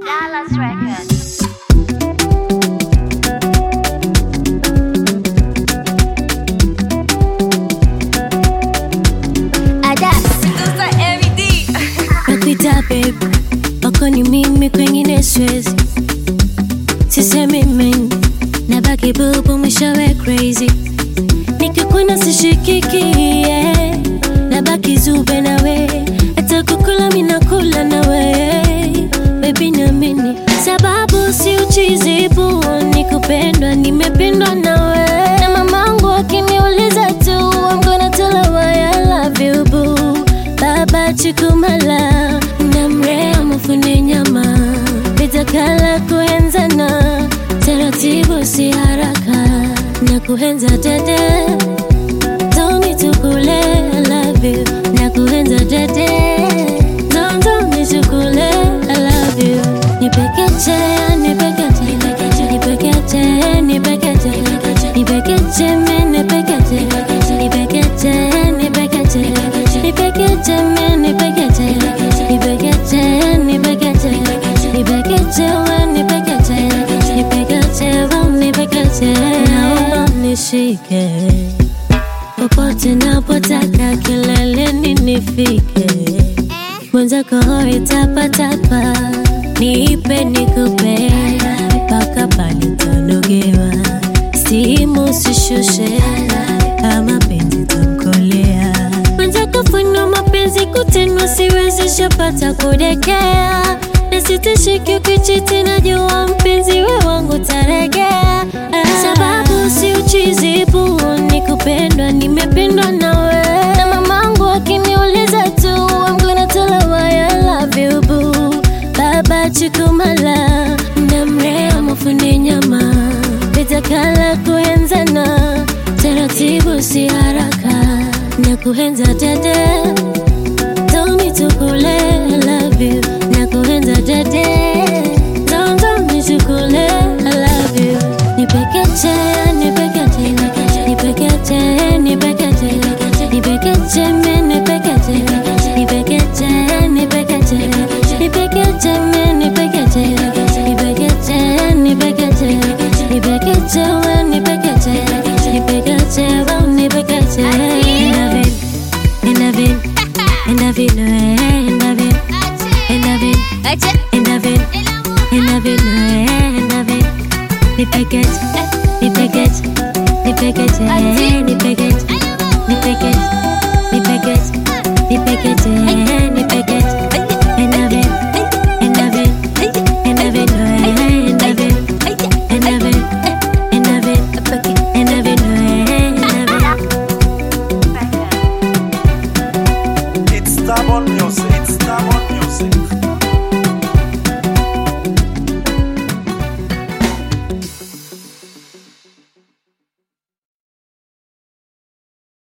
Dallas Records. nakuita babe wako ni mimi kwengine siwezi sisemi mimi nabaki bubu mwishowe crazy nikikuna sishikiki yeah. nabaki zube nawe hata kukula minakula nawe bebi namini sababu si uchizibu ni kupendwa nimependwa nawe na mamangu akiniuliza tu I'm gonna tell her why I love you boo baba chukumala namrea mufune nyama nitakala kuenzana taratibu si haraka na kuhenza dede Tony tukule I love you na kuhenza dede Tony tukule I love you nipekeche nipekeche nipekeche nipekeche nipekeche me nipekeche nipekeche nipekeche nipekeche me nipekeche nipekeche nipekeche nipekeche we nipekeche nipekeche we nipekeche naomba nishike popote napotaka kileleni nifike mwenzako hoi tapatapa niipe nikupe mpaka palitonogewa simu sishushe kama penzi tamkolea mwenzako funo mapenzi kutenwa siwezi shapata kudekea nasitishiki ukichiti najua mpenzi we wangu taregea sababu si uchizibu ni kupendwa nimependwa nawe na mamangu akiniuliza tu I'm gonna tell her why I love you boo baba chukumala ndamrea mufune nyama vitakala kuenzana taratibu si haraka na kuhenza dede Tony tukule I love you na kuhenza dede Tony tukule I love you nipekeche nipekeche nipekeche nipekeche nipekeche me nipekeche nipekeche nipekeche nipekeche me nipekeche nipekeche nipekeche nipekeche we nipekeche nipekeche we nipekeche Endavin, endavin, endavin, endavin, endavin, endavin, endavin, endavin, nipekeche, nipekeche, nipekeche, nipekeche, nipekeche, nipekeche, nipekeche, nipekeche, endavin, endavin, endavin, endavin, endavin, endavin, endavin, endavin. It's stubborn music.